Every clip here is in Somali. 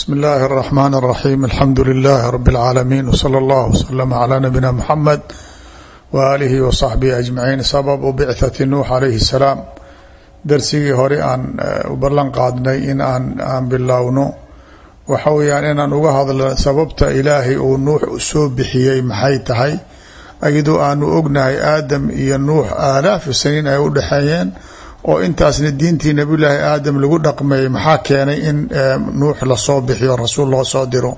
bsmi اllahi الرحmn الرaxيm alxamdu لlh rb العaalamiin wslى اllah wslm عlى nabina mxamed waalihi wصaxbihi ajmaciin sababu bicthati nuux calayhi الsalaam darsigii hore aan u ballan qaadnay in aan aan bilowno waxa weyaan inaan uga hadlo sababta ilaahay uu nuux soo bixiyey maxay tahay iyadoo aanu ognahay aadam iyo nuux aalaafi saniin ay u dhexeeyeen oo intaasna diintii nabiyulaahi aadam lagu dhaqmeeyey maxaa keenay in nuux lasoo bixiyo rasuul loo soo diro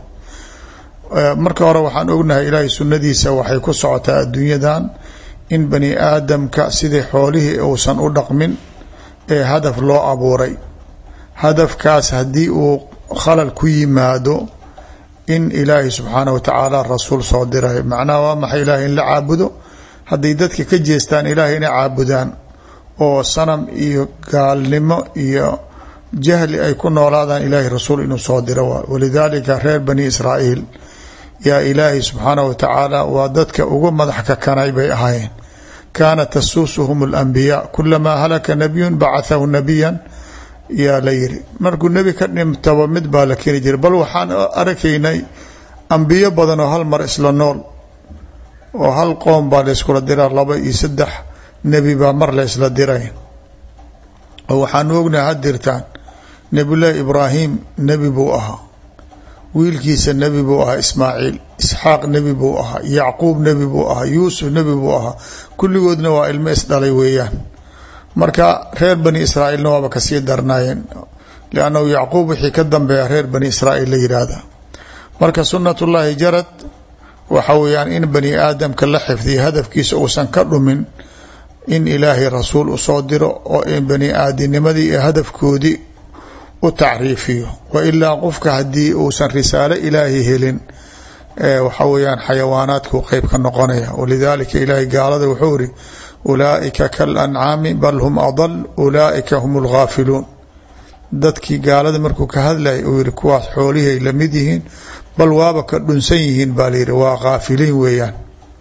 marka hore waxaan ognahay ilaahay sunnadiisa waxay ku socotaa adduunyadan in bani aadamka sidii xoolihii uusan u dhaqmin ee hadaf loo abuuray hadafkaas haddii uu khalal ku yimaado in ilaahay subxaanah wa tacaala rasuul soo diray macnaha waa maxay ilaahay in la caabudo hadday dadka ka jeestaan ilaahay inay caabudaan oo sanam iyo gaalnimo iyo jahli ay ku noolaadaan ilaahay rasuul inuu soo diro waa walidaalika reer bani israa'iil yaa ilaahay subxaanah wa tacaala waa dadka ugu madax kakanay bay ahaayeen kaanat tasuusuhum alambiyaa kulamaa halaka nabiyun bacathahu nabiyan yaa la yiri markuu nebi ka dhimtaba mid baa la keeni jiray bal waxaan arkaynay ambiyo badan oo hal mar isla nool oo hal qoom baa la yskula diraa laba iyo saddex nebi baa mar la ysla diray oo waxaanu ognahay hadirtaan nebiyullaahi ibraahim nebi buu ahaa wiilkiisa nebi buu ahaa ismaaciil isxaaq nebi buu ahaa yacquub nebi buu ahaa yuusuf nebi buu ahaa kulligoodna waa ilmo isdhalay weeyaan marka reer bani israa'iilna waaba kasii darnaayeen liannahu yacquub wixii ka dambeeya reer bani israa'iil la yidhaahda marka sunnatullaahi jarad waxa weeyaan in bani aadamka la xifdiya hadafkiisa uusan ka dhumin in ilaahay rasuul usoo diro oo in bani aadinimadii iyo hadafkoodii u tacriifiyo wa ilaa qofka haddii uusan risaalo ilaahay helin waxa weyaan xayawaanaadku qeyb ka noqonaya walidaalika ilaahay gaalada wuxuu iri ulaaika kal ancaami bal hum adal ulaaika hum lghaafiluun dadkii gaalada markuu ka hadlayay uu yihi kuwaas xoolihiay lamid yihiin bal waaba ka dhunsan yihiin baa layihi waa kaafiliin weeyaan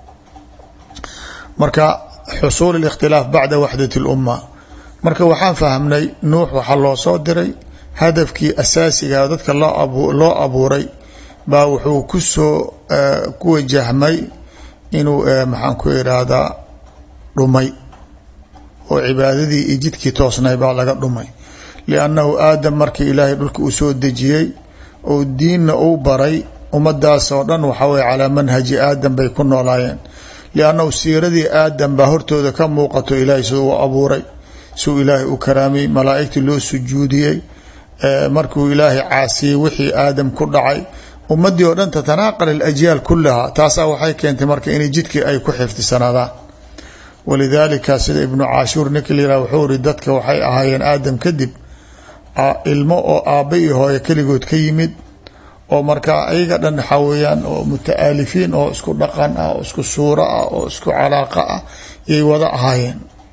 marka xusuul اlikhtilaaf bacda waxdat اlumma marka waxaan fahmnay nuux waxaa loo soo diray hadafkii asaasiga dadka loo abuuray baa wuxuu kusoo ku wajahmay inuu maxaan ku irahdaa dhumay oo cibaadadii iyo jidkii toosnay baa laga dhumay liannahu aadam markii ilaahay dhulka uu soo dejiyey oo diinna uu baray ummadaas oo dhan waxa weye calaa manhaji aadam bay ku noolaayeen liannahu siiradii aadam baa hortooda ka muuqato ilaahay siduu u abuuray siduu ilaahay u karaamiyey malaa'igtii loo sujuudiyey markuu ilaahay caasiyey wixii aadam ku dhacay ummadii oo dhan tatanaaqal alajyaal kulaha taasaa waxay keentay marka inay jidkii ay ku xifdisanaadaan walidaalika sida ibnu caashuur ninka la yihah wuxuu iri dadka waxay ahaayeen aadam kadib ilmo oo aabba iyo hooyo keligood ka yimid oo markaa ayaga dhan waxaa weeyaan oo muta'aalifiin oo isku dhaqan ah oo isku suuro ah oo isku calaaqa ah yay wada ahaayeen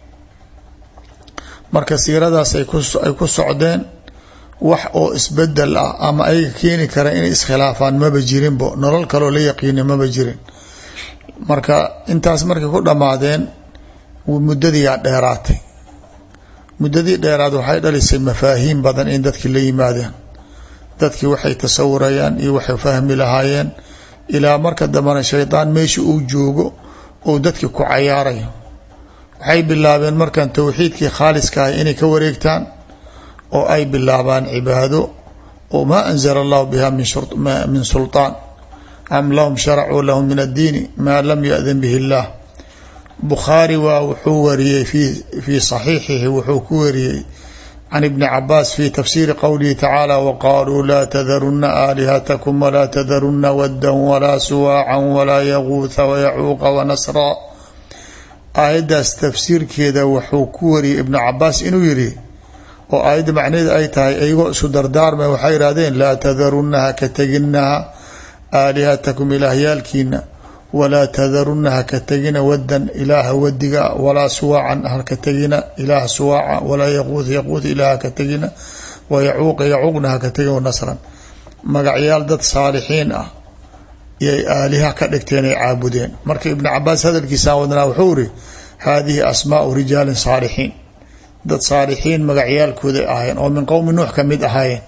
marka siiradaas ay ku socdeen wax oo isbedel ah ama ayaga keeni kara inay iskhilaafaan maba jirinbo nolol kaloo la yaqiina maba jirin marka intaas markay ku dhammaadeen muddadiiyaa dheeraatay muddadii dheeraad waxay dhalisay mafaahiim badan in dadkii la yimaadeen dadkii waxay tasawurayaan iyo waxay fahmi lahaayeen ilaa marka dambena shaydaan meesha uu joogo ou dadkii ku cayaarayo waxay bilaabeen markan towxiidkii khaaliska ah inay ka wareegtaan oo ay bilaabaan cibaado oo maa anzala allahu biha min sulطaan am lahum sharacuu lahu min addiini maa lam yadan bihi اllah bukhaari waa wuxuu wariyey fii saxiixihi wuxuu ku wariyey can ibni cabaas fi tafsiiri qowlihi tacaala waqaaluu laa tadaruna aalihatakum walaa tadaruna waddan walaa suwaacan walaa yaguutha wayacuuqa wanasra aayaddaas tafsiirkeeda wuxuu ku wariyey ibnu cabaas inuu yidhi oo aayadda macnaheeda ay tahay iyagoo isku dardaarma waxay ihahdeen laa tadaruna haka teginaha aalihatakum ilaahyaalkiina walaa tadaruna haka tegina wadan ilaaha wadiga walaa suwaacan haka tegina ilaaha suwaaca walaa yaquuth yaquuth ilaah haka tegina wayacuuqa yacuuqna haka tegina wanasran magacyaal dad saalixiin ah yay aaliha ka dhigteen ay caabudeen marka ibnu cabaas hadalkiisaa wadnaa wuxuu iri haadihi asmaau rijaalin saalixiin dad saalixiin magacyaalkooday ahaayeen oo min qowmi nuux ka mid ahaayeen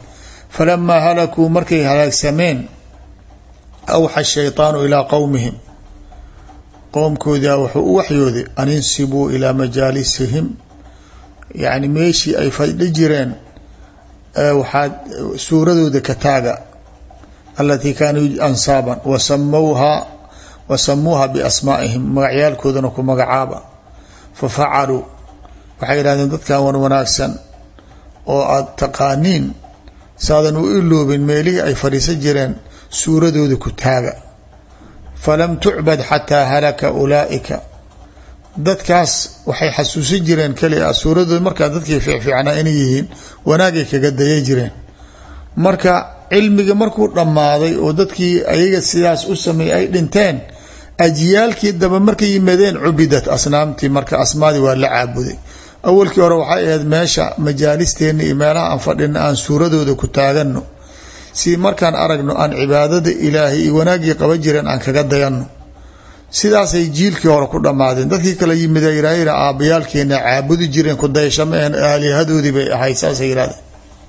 falamaa halakuu markay halaagsameen awxa shayطaanu ilaa qowmihim qowmkoodaa wuxuu u waxyooday an insibuu ilaa majaalisihim yani meeshii ay fadhi jireen waxaad suuradooda ka taaga alatii kaanuu ansaaban wasamowhaa wasamuuha biasmaa'ihim magacyaalkoodana ku magacaaba fafacaluu waxay yidhahdeen dadkan wan wanaagsan oo aada taqaaniin saadan u iloobin meelihii ay fadhiisan jireen suuradooda ku taaga falam tucbad xataa halaka ulaa'ika dadkaas waxay xasuusin jireen keli a suuradooda markaa dadkii fiicfiicnaa inay yihiin wanaagay kaga daya jireen marka cilmiga markuu dhammaaday oo dadkii ayaga sidaas u sameeyey ay dhinteen ajyaalkii daba markay yimaadeen cubidat asnaamtii marka asmaadii waa la caabuday awalkii hore waxay ahayd meesha majaalisteena iyo meelaha aan fadhina aan suuradooda ku taagano si markaan aragno aan cibaadada ilaahay iyo wanaaggii qaban jireen aan kaga dayanno sidaasay jiilkii hore ku dhammaadeen dadkii kale yimid yirahda aabbayaalkeena caabudi jireen ku dayasho maaheen aalihadoodii bay ahayd saasay yirahdeen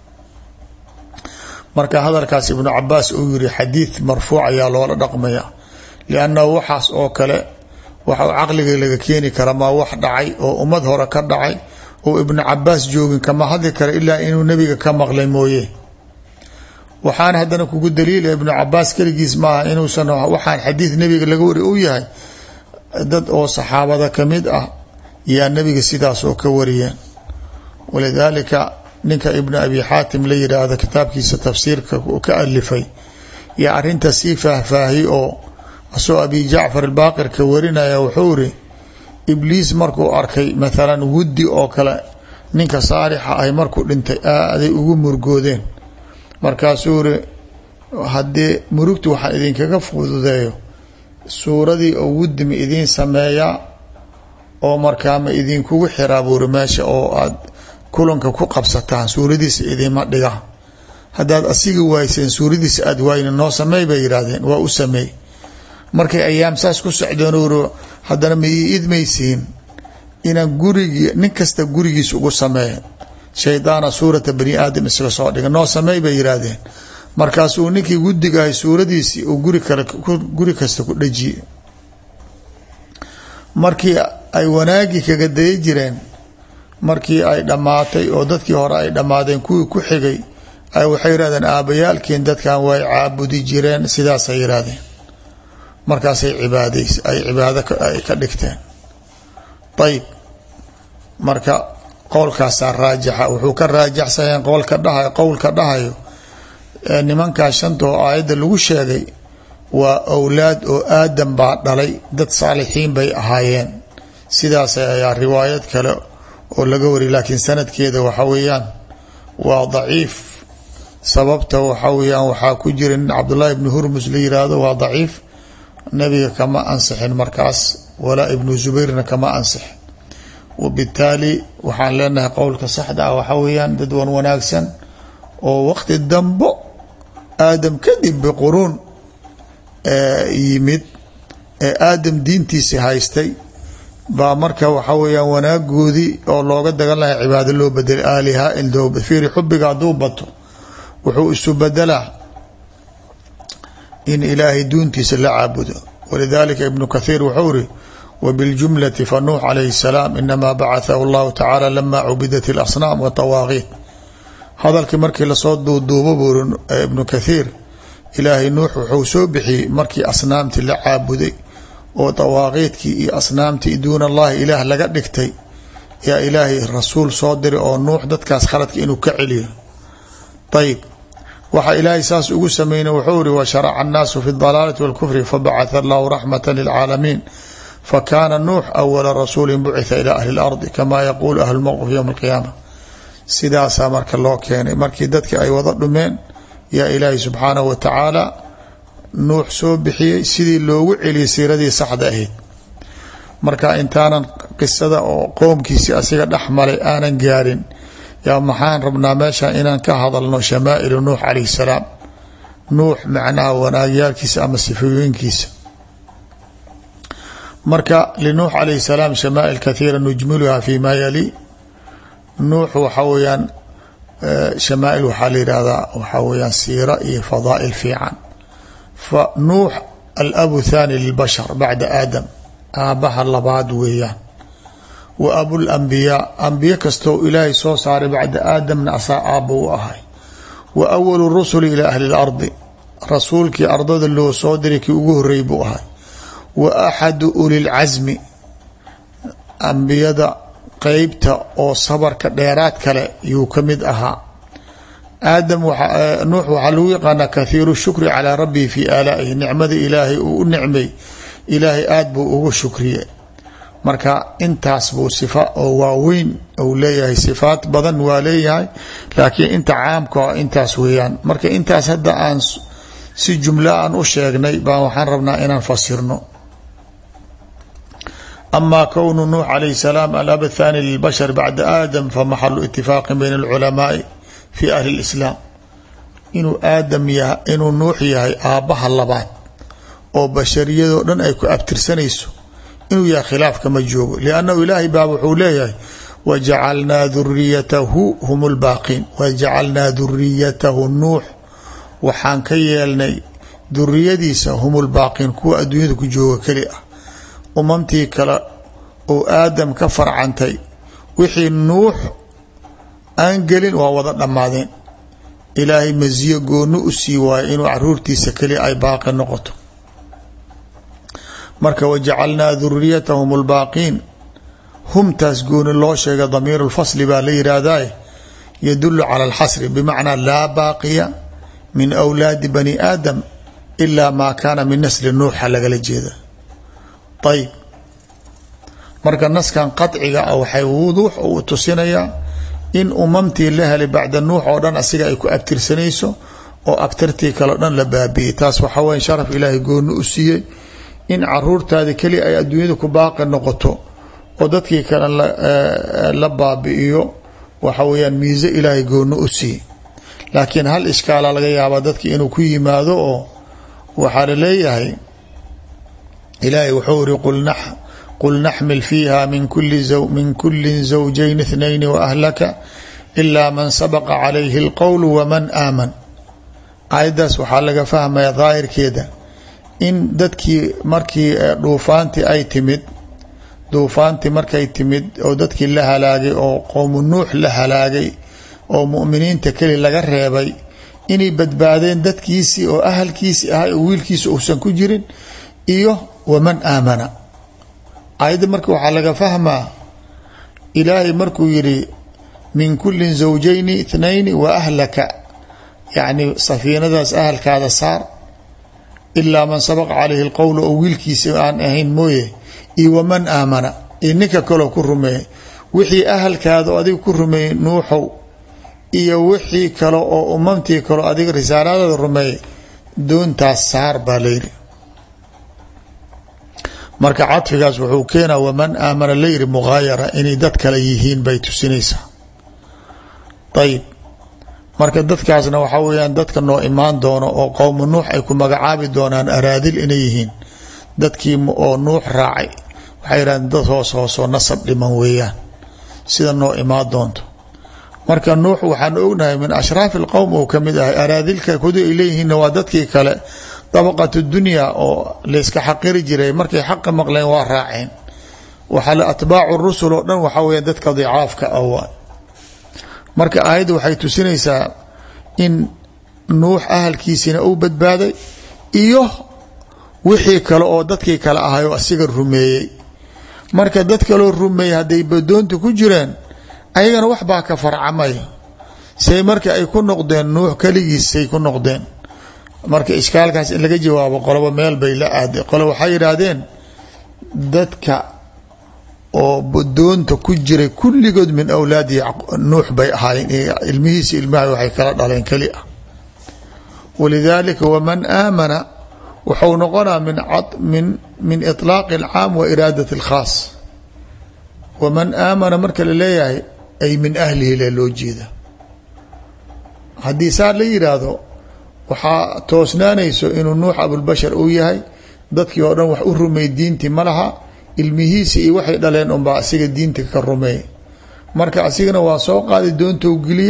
marka hadalkaas ibnu cabaas uu yiri xadiid marfuuc ayaa loola dhaqmaya liannahu waxaas oo kale waxa caqliga laga keeni kara maa wax dhacay oo ummad hore ka dhacay oo ibnu cabaas joogin kama hadli kara ilaa inuu nebiga ka maqlay mooye waxaan haddana kugu daliila ibnu cabaas keligiis maaha inuusan waxaan xadiid nebiga laga wari u yahay dad oo saxaabada kamid ah yaa nebiga sidaas oo ka wariyeen walidaalika ninka ibnu abi xaatim la yidhaahdo kitaabkiisa tafsiirka ka alifay yaa arinta sii faahfaahiy oo asoo abi jacfar albaaqir ka warinaya wuxuu iri ibliis markuu arkay mathalan wuddi oo kale ninka saalixa ahy markuu dhintay aaday ugu murgoodeen markaasuu iri haddii murugtu waxaan idinkaga fududeeyo suuradii oo wuddi ma idiin sameeyaa oo markaa ma idinkugu xiraa buuri meesha oo aad kulanka ku qabsataan suuradiisa idinma dhiga haddaad asiga waayseen suuradiisa aada waayna noo sameey bay yidhaahdeen waa u sameey markay ayaam saas ku socdeen uri haddana ma ii idmaysiin inaan gurigii nin kasta gurigiisa ugu sameeya shaydaana suurata bani aadam isaga soo dhiga noo sameey bay yidhaahdeen markaasuu ninkii guddigahay suuradiisii uu guri kale guri kasta ku dhajiye markii ay wanaagii kaga daya jireen markii ay dhammaatay oo dadkii hore ay dhammaadeen kuwii ku xigay ay waxay yidhahdeen aabbayaalkiin dadkan way caabudi jireen sidaasay yidhaahdeen markaasay cibaadays ay cibaado ay ka dhigteen ayib marka qowlkaasaa raajixa wuxuu ka raajaxsanyeen qowlka dhahayo qowlka dhahayo nimankaa shanta oo aayadda lagu sheegay waa awlaad oo aadam baa dhalay dad saalixiin bay ahaayeen sidaas ayaa riwaayad kale oo laga wariy laakiin sanadkeeda waxa weeyaan waa daciif sababta waxa weyaan waxaa ku jira nin cabdullaahi ibni hurmus la yiraahdo waa daciif nabiga kama ansixin markaas walaa ibnu zubayrna kama ansixin wabitaali waxaan leenahay qowlka saxda ah waxaa weeyaan dad wan wanaagsan oo waqti dambo aadam kadib biquruun yimid ee aadam diintiisi haystay baa marka waxa weyaan wanaagoodii oo looga dagan lahay cibaado loo bedelay aaliha ilfiiri xubiga hadduu bato wuxuu isu bedelaa in ilaahay duuntiisa la caabudo walidalika ibnu kathiir wuxuu iri wbiljumlati fanuux calayhi salaam inamaa bacathahu allahu tacaala lama cubidat اlasnaam watawaaqiit hadalkii markii lasoo duuduubo buuri ibnu kathiir ilaahay nuux wuxuu soo bixiyey markii asnaamtii la caabuday oo dawaaqiidkii iyo asnaamtii duun allahi ilaah laga dhigtay yaa ilaahay rasuul soo diray oo nuux dadkaas khaladka inuu ka celiyo ayib waxa ilaahay saas ugu sameynay wuxuu iri washaraca annaasu fi dalaalati walkufri fabacatha allahu raxmata lilcaalamiin fakana nuux awala rasuuli bucitha ila ahli اlardi kama yaquulu ahlu mowqif ywm اlqiyaama sidaasaa marka loo keenay markii dadkii ay wada dhumeen yaa ilaahay subxaanahu wa tacaala nuux soo bixiyey sidii loogu celiyay siiradii saxda ahayd marka intaanan qisada oo qoomkiisii asiga dhex malay aanan gaarin yaa maxaan rabnaa meesha inaan ka hadalno shamaa'ilu nuux calayh salaam nuux macnaha wanaagyaalkiisa ama sifooyinkiisa marka linuux calayh salaam shamaa'il kathiira nujmiluha fi ma yali nuux waxa weeyaan shamaail waxaa la yihahdaa waxaa weyaan siira iyo fadaa'il fiican fa nuux alabu thani lilbashar bacda aadam aabbaha labaad weeyaan wa abulambiyaa ambiye kastoo ilaahay soo saaray bacda aadamna asaa aabba u ahay wa awalu rusuli ilaa ahli lardi rasuulkii ardada loo soo diray kii ugu horreeyay buu ahay wa axadu ulilcasmi ambiyada qeybta oo sabarka dheeraad kale yuu ka mid ahaa aadam nuux waxaa lagu yaqaanaa kathiiru shukri calaa rabbihi fii aalaa'ihi nicmada ilaahay uu u nicmay ilaahay aada buu ugu shukriye marka intaas buu sifa oo waaweyn uu leeyahay sifaat badan waa leeyahay laakiin inta caamka a intaas weeyaan marka intaas hadda aan si jumla aan u sheegnay baa waxaan rabnaa inaan fasirno ama kownu nuux calayh salaam alab athani lilbashar bacda aadam famaxalu itifaaqin bayna alculamaai fi ahli lislaam inuu aadam yaha inuu nuux yahay aabbaha labaad oo bashariyadoo dhan ay ku abtirsanayso inuu yahay khilaafka ma joogo liannahu ilaahay baa wuxuu leeyahay wajacalnaa duriyatahu hum lbaaqiin wajacalnaa duriyatahu nuux waxaan ka yeelnay duriyadiisa hum lbaaqiin kuwa adduunyada ku jooga keli ah umamtii kale oo aadam ka farcantay wixii nuux aan gelin waa wada dhammaadeen ilaahay masiyo gooni u sii waayo inuu caruurtiisa keliya ay baaqi noqoto marka wajacalnaa duriyatahum lbaaqiin humtaas gooni loo sheega damiir lfasli baa la yihahdae yadulu cala alxasri bimacnaa laa baaqiya min awlaadi bani aadam ilaa maa kaana min nasli nuuxa lagala jeeda ayb marka naskan qadciga ah waxay wuduux u tusinayaa in umamtii la helay bacda nuux oo dhan asiga ay ku abtirsanayso oo abtirtii kaleo dhan la baabi'iyey taas waxaa weya sharaf ilaahay gooni u siiyey in caruurtaadi keliya ay adduunyada ku baaqi noqoto oo dadkii kale la baabi'iyo waxa weyaan miise ilaahay gooni u siiyey laakiin hal ishkaala laga yaabaa dadki inuu ku yimaado oo waxaa la leeyahay ilaahay wuxuu iri qul naxmil fiiha min kuli zawjayn اثnayn waahlaka ilaa man sabaqa calayhi اlqowl waman aaman aayaddaas waxaa laga fahmaya daahirkeeda in dadkii markii dhuufaantii ay timid duufaantii markay timid oo dadkii la halaagay oo qowmu nuux la halaagay oo mu'miniinta keli laga reebay inay badbaadeen dadkiisii oo ahalkiisii ahay oo wiilkiisa uusan ku jirin iyo waman aamana ayadda marka waxaa laga fahmaa ilaahay markuu yidhi min kulin zawjayni ithnayni wa ahlaka yacni safiinadaas ahalkaada saar ilaa man sabaqa calayhi lqowl oo wiilkiisa aan ahayn mooye iyo waman aamana iyo ninka kaloo ku rumeeyay wixii ahalkaada adiga ku rumeeyey nuuxow iyo wixii kale oo umamtii kaleo adiga risaaladada rumeeyay doontaas saar baa layidhi marka cadfigaas wuxuu keenaa waman aamana layidhi mughaayara inay dad kale yihiin bay tusinaysaa ayib marka dadkaasna waxaa weyaan dadka noo imaan doono oo qowmu nuux ay ku magacaabi doonaan araadil inay yihiin dadkii oo nuux raacay waxay yidhahdeen dad hoos hoosoo nasab dhiman weeyaan sida noo imaan doonto marka nuux waxaan ognahay min ashraafi alqowm uu kamid ahay araadilka kudu ay leeyihiinna waa dadkii kale dabaqatu dunya oo layska xaqiri jiray markay xaqa maqleen waa raaceen waxaa atbaacu rusul oo dhan waxaa weya dadka dicaafka ah waa marka aayadda waxay tusinaysaa in nuux ahalkiisina uu badbaaday iyo wixii kale oo dadkii kale ahay oo asiga rumeeyey marka dad kaloo rumeeyey hadday badoonta ku jireen ayagana wax baa ka farcamaya say marka ay ku noqdeen nuux keligiissay ku noqdeen marka ishkaalkaas in laga jawaabo qoloba meel bay la aaday qolo waxay yidhaahdeen dadka oo badoonta ku jiray kulligood min awlaadi nuux bay ahaayeen ilmihiisa ilmaha waxay kala dhaleen keli ah walidaalika waman aamana wuxuu noqonaa min min min iطlaaqi اlcaam wa iraadat اlkhaas waman aamana marka la leeyahay ay min ahlihi le loo jeeda haddii saa la yidhaahdo waxaa toosnaanayso inuu nuux abulbashar uu yahay dadkii oo dhan wax u rumey diintii ma laha ilmihiisi iyo waxay dhaleen unbaa asiga diinta ka rumeey marka asigana waa soo qaaday doontou geliyey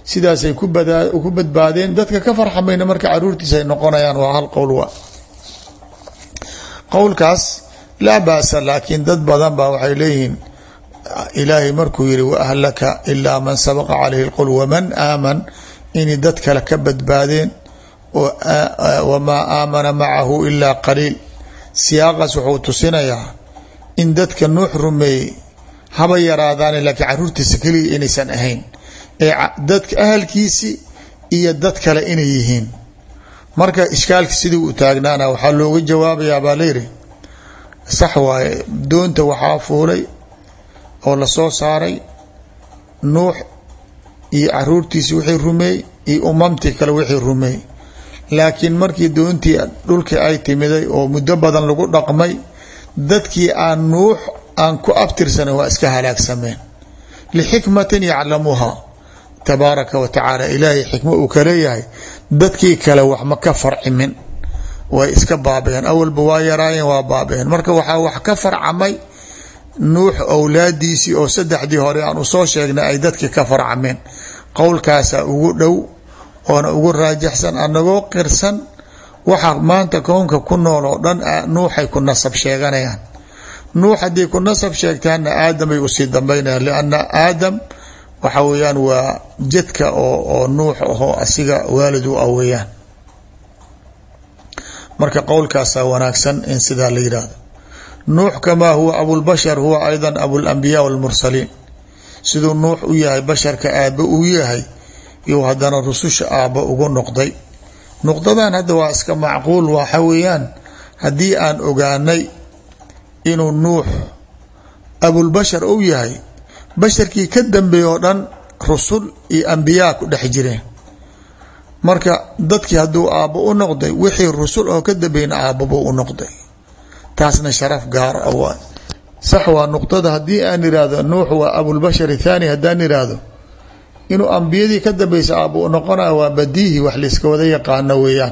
sidaasay ku badbaadeen dadka ka farxamayna marka caruurtiisa ay noqonayaan waa hal qowl wa qowlkaas laa ba'sa laakiin dad badan baa waxay leeyihiin ilaahay markuu yihi waahlaka ilaa man sabaqa calayhi lqowl waman aaman inay dad kale ka badbaadeen wamaa aamana macahu ilaa qaliil siyaaqaas wuxuu tusinayaa in dadka nuux rumeeyey haba yaraadaane laakiin caruurtiisa keliya inaysan ahayn ee dadka ahalkiisii iyo dad kale inay yihiin marka ishkaalka sidii u taagnaana waxaa looga jawaabayaa baa layidhi sax waaye doonta waxaa fuulay oo lasoo saaray nuux iyo caruurtiisi wixii rumeey iyo umamtii kale wixii rumeey laakiin markii doontii dhulkii ay timiday oo muddo badan lagu dhaqmay dadkii aan nuux aan ku abtirsanan waa iska halaagsameen lixikmatin yaclamuuha tabaaraka wa tacaala ilaahay xikmo uu ka leeyahay dadkii kale wax ma ka farcimin way iska baabeen awalba waa yaraayeen waa baabeen marka waxaa wax ka farcamay nuux owlaadiisii oo saddexdii hore aan usoo sheegnay ay dadkii ka farcameen qowlkaasaa ugu dhow oona ugu raajaxsan anagoo qirsan waxa maanta kownka ku nool oo dhan nuuxay ku nasab sheeganayaan nuux haddii ku nasab sheegtaanna aadamay usii dambaynayaan lianna aadam waxa weeyaan waa jadka oo oo nuux ahoo asiga waalid u ah weeyaan marka qowlkaasaa wanaagsan in sidaa la yidhaahdo nuux kamaa huwa abulbashar huwa aydan abulambiyaa walmursaliin siduu nuux u yahay basharka aabbe uu yahay iyo haddana rususha aabba ugu noqday nuqdadan hadda waa iska macquul waxa weeyaan haddii aan ogaanay inuu nuux abulbashar ou yahay basharkii ka dambeeye oo dhan rusul iyo ambiyaa ku dhex jireen marka dadkii hadduu aabbo u noqday wixii rusul oo ka dambeyna aabbabuu u noqday taasna sharaf gaar a waa sax waa nuqdada haddii aan irahdo nuux waa abulbashar thaani haddaan irahdo inuu ambiyadii ka dambeysa aabba u noqonayo waa badiihi wax layska wada yaqaano weeyaan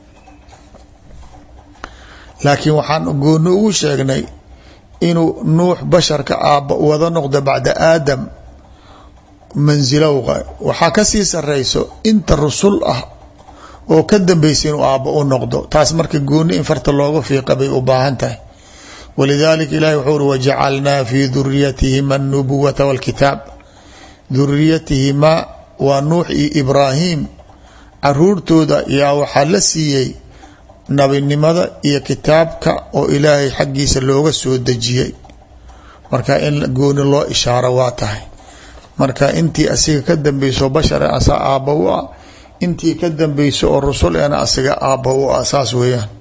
laakiin waxaan gooni ugu sheegnay inuu nuux basharka aabba wada noqdo bacda aadam mansilowqa waxaa kasii sareyso inta rusul ah oo ka dambeysa inuu aabba u noqdo taas marka gooni in farta looga fiiqa bay u baahan tahay walidalika ilahi wuxuu uri wajacalnaa fii duriyatihima anubuwata walkitaab duriyatihimaa waa nuux iyo ibraahim caruurtooda yaa waxaa la siiyey nabinimada iyo kitaabka oo ilaahay xaggiisa looga soo dejiyey marka in gooni loo ishaaro waa tahay marka intii asiga ka dambeyso bashar asaa aabba u ah intii ka dambeyso oo rusul eena asiga aabba u ah saas weeyaan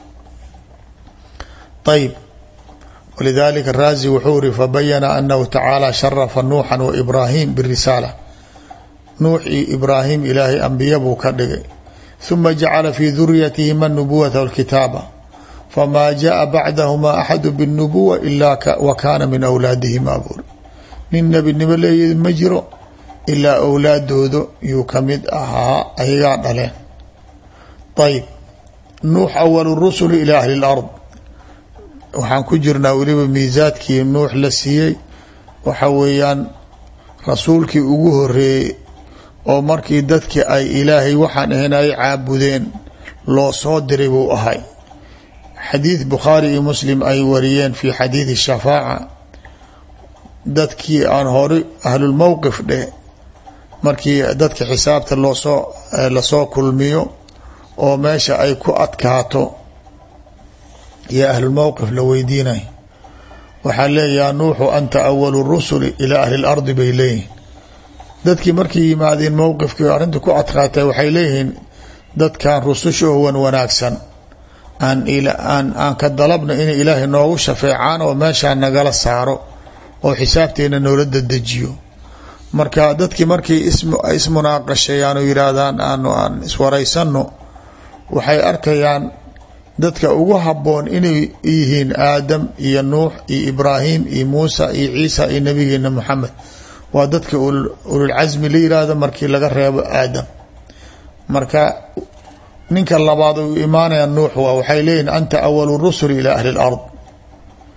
ayb walidalika raazi wuxuu iri fabayana anahu tacaala sharafa nuuxa wa ibraahim birisaala nuux iyo ibraahim ilaahay ambiya buu ka dhigay huma jacala fii duriyatihima anubuwata walkitaaba famaa jaءa bacdahuma axadu biاnubuwa ila wa kaana min awlaadihima buuri nin nebinimo leeyadi ma jiro ilaa awlaadooda yuu kamid ahaa ayagaa dhaleen ayb nuux awalu rusuli ila ahli اlard waxaan ku jirnaa weliba miisaadkii nuux la siiyey waxa weeyaan rasuulkii ugu horeeyey oo markii dadkii ay ilaahay waxaan ahayn ay caabudeen loo soo diray buu ahay xadiid bukhaari iyo muslim ay wariyeen fi xadiidi shafaaca dadkii aan hore ahlulmowqif dheh markii dadka xisaabta loosoo lasoo kulmiyo oo meesha ay ku adkaato iyo ahlulmowqif la weydiinay waxaa leeyaha nuuxu anta awalu rusuli ilaa ahli lardi bay leeyihin dadkii markay yimaadeen mowqifkii arrinta ku adkaatay waxay leeyihiin dadkan rususha oo wan wanaagsan aan aan aan ka dalabna inay ilaahay noogu shafeecaan oo meeshaa nagala saaro oo xisaabteena noola dadejiyo marka dadkii markay ismunaaqasheeyaan oo yihaahdaan aanu aan iswaraysano waxay arkayaan dadka ugu haboon inay yihiin aadam iyo nuux iyo ibraahim iyo muusa iyo ciisa iyo nabigeena moxamed waa dadka ululcasmi la yiraahdo markii laga reebo aadam marka ninka labaad u imaanaya nuux waa waxay leeyihin anta awalu rusuli ilaa ahli lard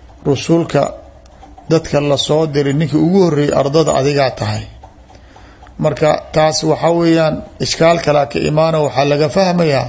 rusulka dadka lasoo diray ninkii ugu horeeyey ardada adigaa tahay marka taas waxaa weeyaan ishkaal kalea ka imaana waxaa laga fahmayaa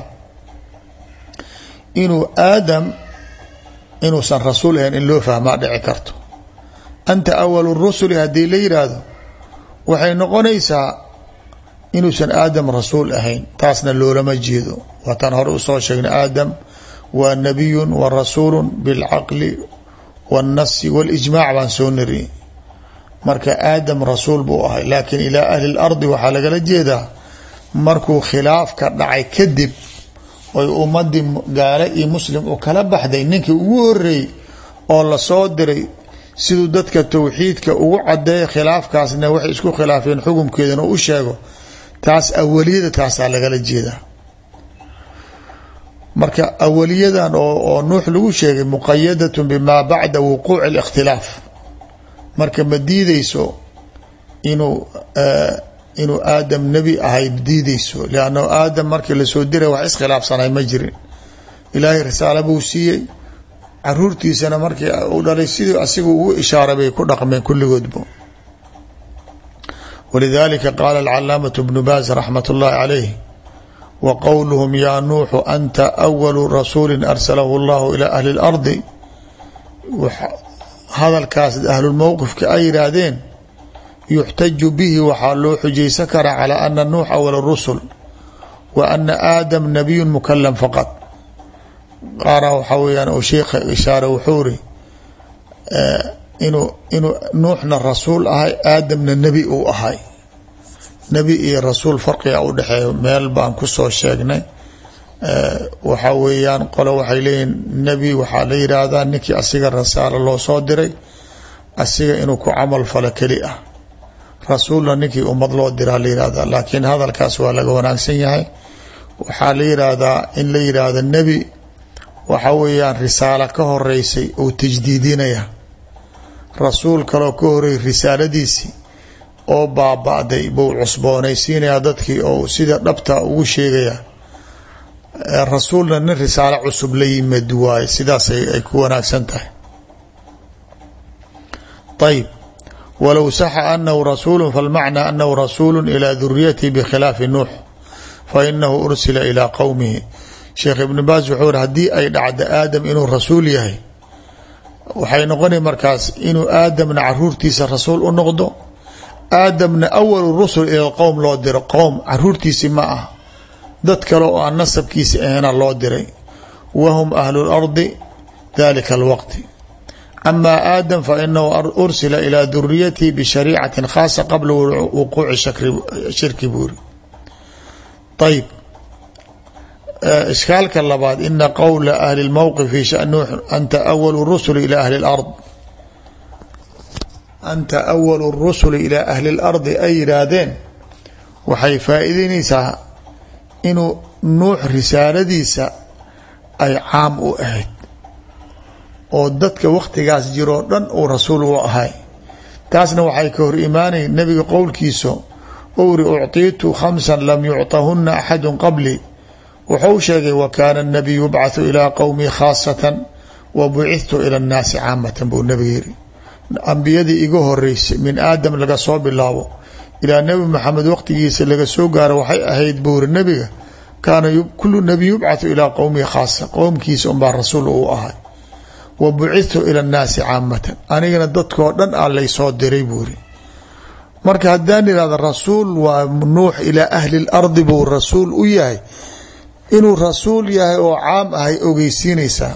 inuu aadam inuusan rasuul ahayn in loo fahmaa dhici karto anta awalu rusuli haddii la yidhaahdo waxay noqonaysaa inuusan aadam rasuul ahayn taasna loolama jeedo waataan hore usoo sheegnay aadam waa nabiyun wa rasuulu bilcaqli wاnnasi waاlijmaac baan soo nari marka aadam rasuul buu ahay laakiin ilaa ahli اlardi waxaa lagala jeedaa markuu khilaafka dhacay kadib oy ummadii gaale iyo muslim u kala baxday ninkii ugu horeeyey oo lasoo diray siduu dadka towxiidka ugu cadeeya khilaafkaasna waxay isku khilaafeen xukumkeedana u sheego taas awaliyada taasaa lagala jeedaa marka awaliyadan oo nuux lagu sheegay muqayadatun bimaa bacda wuquuci اlikhtilaaf marka ma diideyso inuu inuu aadam nebi ahay diideyso lanna aadam markii lasoo diray wax iskhilaafsanay ma jirin ilaahay risaalo buu siiyey caruurtiisana markii u dhalay sidii asigu ugu ishaaray bay ku dhaqmeen kulligoodba walidalika qaala alcalaamaة bnu baaz raxmat اllahi calayh wa qowluhum yaa nuuxu anta awalu rasuuli arsalahu اllahu ilى ahli اlardi hadalkaas ahlulmowqifka ay yidhaahdeen yuxtaju bihi waxaa loo xujaysan karaa calى ana nuux awal rusul wa ana aadam nabiyu mukalam faqad qaara waxaa weyaan oo sheikha ishaare wuxuu ri inuu inuu nuuxna rasuul ahay aadamna nebi uu ahay nebi iyo rasuul farqiga u dhexeeya meel baan kusoo sheegnay waxaa weeyaan qole waxay leeyihin nebi waxaa la yidhaahdaa ninkii asiga rasaalo loo soo diray asiga inuu ku camal falo keli ah rasuulna ninkii ummad loo diraa la yihahdaa laakiin hadalkaas waa laga wanaagsan yahay waxaa la yidhaahdaa in la yidhaahdo nebi waxa weeyaan risaalo ka horeysay oo tajdiidinaya rasuul kaloo ka horey risaaladiisii oo baaba-day buu cusboonaysiinaya dadkii oo sida dhabta ugu sheegaya rasuulna nin risaalo cusub la yimid waaye sidaas ay ku wanaagsan tahay ayb walow saxa anahu rasuulu falmacnaa anahu rasuulu ilaa duriyatihi bikhilaafi nuux fainahu ursila ilaa qowmihi sheekh ibnu baas wuxuu ri haddii ay dhacdo aadam inuu rasuul yahay waxay noqonay markaas inuu aadamna caruurtiisa rasuul u noqdo aadamna awalu rusul ila qowm loo diro qowm caruurtiisi ma ah dad kale oo aan nasabkiisi ahayna loo diray wahum ahlu lardi dalika alwaqti ama aadam fainahu ursila ilaa duriyatihi bishariicati khaasa qabla wuquuci shirki buuri ayb ishkaalka labaad ina qowla ahli lmowqif fi shan nuux anta awalu rusuli ila ahli lard anta awalu rusuli ilaa ahli lardi ay yidhaahdeen waxay faa-iideyneysaa inuu nuux risaaladiisa ay caam u ahayd oo dadka wakhtigaas jiroo dhan uu rasuul u ahay taasna waxay ka hor imaanay nebiga qowlkiisa owri ucطiitu khamsa lam yucطahuna axadu qabli wuxuu sheegay wa kaana الnabiy yubcaثu ilىa qowmi khaasatan wa bucithtu ilى الnaasi caamatan buu nebiga yiri ambiyadii iga horeysay min aadam laga soo bilaabo ilaa nebi maxamed waqtigiisa laga soo gaaro waxay ahayd buuri nebiga kaana kulu nabiy yubcathu ilaa qowmihi khaasa qowmkiisa unbaa rasuul uu ahay wa bucithtu ila اnnaasi caamatan anigana dadkoo dhan a laysoo diray buuri marka haddaan ihahda rasuul waa nuux ilaa ahli اlardi buu rasuul u yahay inuu rasuul yahay oo caam ahay ogeysiinaysaa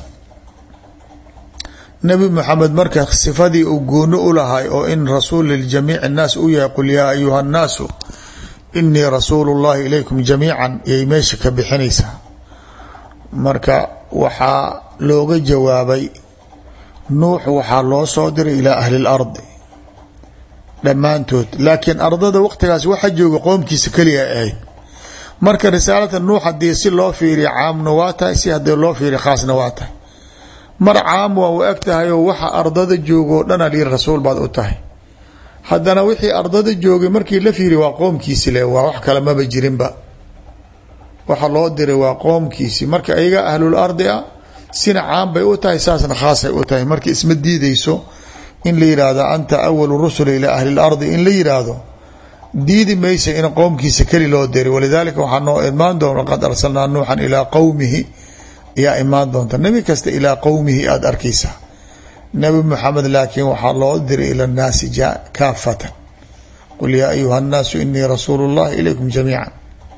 nebi maxamed marka sifadii uu gooni u lahay oo in rasuul liljamiic الnaas u yahay qul yaa ayuha الnaasu inii rasuulu اllahi ilaykum jamiica yay meesha ka bixinaysaa marka waxaa looga jawaabay nuux waxaa loo soo diray ilaa ahli اlardi dhammaantood laakiin ardada waqtigaas waxa jooga qoomkiisa keliya ahayd marka risaalata nuux hadii si loo fiiriya caamna waa tahay si hadii loo fiiriya khaasna waa tahay mar caam waa u eg tahay oo waxa ardada joogoo dhan ali rasuul baad u tahay haddana wixii ardada joogay markii la fiiriya waa qoomkiisi le waa wax kale maba jirinba waxa loo diray waa qoomkiisi marka iyaga ahlul ardi ah sina caam bay u tahay saasna khaasay u tahay marka isma diideyso in la yidhaahdo anta awalu rusuli ilaa ahli lardi in la yidhaahdo diidi maysa in qowmkiisa keli loo diray walidaalika waxaa noo imaan doona qad arsalnaa nuuxan ilaa qowmihi ayaa imaan doonta nebi kasta ilaa qowmihi aada arkaysaa nebi moxamed laakiin waxaa loo diray ila nnaasi kaafatan qul yaa ayuha nnaasu inii rasuulu llahi ilaykum jamiica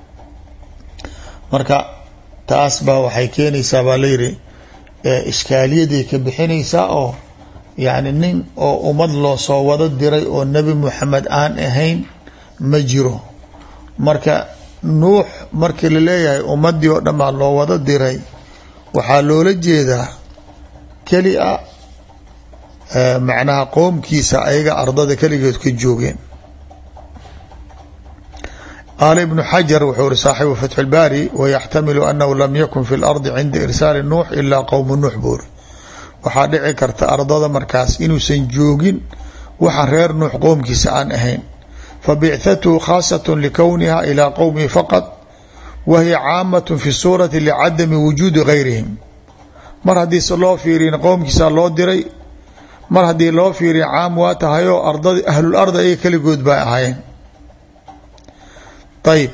marka taas baa waxay keenaysaa baa layidhi ishkaaliyaday ka bixinaysaa oo yacni nin oo ummad loo soo wado diray oo nebi moxamed aan ahayn ma jiro marka nuux markii la leeyahay ummadii oo dhan baa loo wada diray waxaa loola jeedaa keli a macnaha qoomkiisa ayaga ardada keligeed ka joogeen qaala ibnu xajar wuxuu ri saaxibu fatxu lbaari wayaxtamilu anahu lam yakun fi lardi cinda irsaali nuux ilaa qowmu nuux buuri waxaa dhici karta ardada markaas inuusan joogin waxaan reer nuux qoomkiisa aan ahayn fabicthatuhu khaasat likowniha ilaa qowmihi faqad wa hiya caamat fi suurati licadami wujuudi gayrihim mar haddii se loo fiiriyin qowmkiisa loo diray mar haddii loo fiiriya caam waa tahayoo ardad ahlul ardi ayaga keligood bay ahaayeen ayb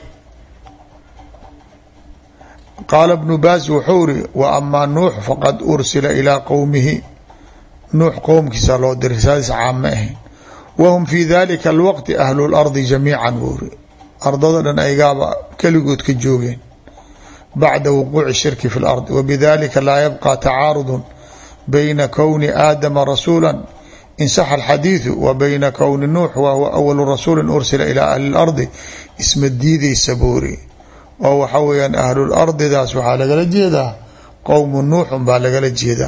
qaala bnu baas wuxuu ri wa amaa nuux faqad ursila ilaa qowmihi nuux qowmkiisa loo diray saas caam ma ahayn wahum fi dalika alwaqti ahlu lardi jamiican buuri ardada dhan aygaaba keligood ka joogeen bacda wuquuci shirki fi lardi wabidalika laa yabqa tacaarudun bayna kowni aadama rasuula insaxa alxadiidu wa bayna kowni nuux wa huwa awalu rasuuli ursila ilaa ahli lardi isma diidaysa buuri oo waxa weyaan ahlul ardidaas waxaa lagala jeedaa qowmu nuuxun baa lagala jeedaa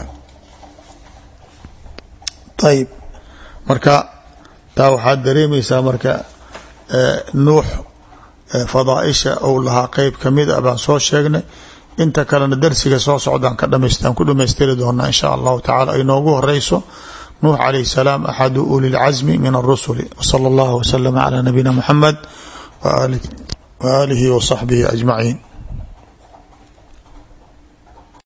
ayb marka taa waxaad dareemaysaa marka nuux fadaaisha ou lahaa qeyb kamid a baan soo sheegnay inta kalena darsiga soo socdaan ka dhamaystaan ku dhamaystiri doonaa insha allahu tacala ay noogu horeyso nuux calayh salaam axadu uli lcasmi min arusuli wsala allahu waslama calaa nabiyina muxamed wa aalihi wa saxbihi ajmaciin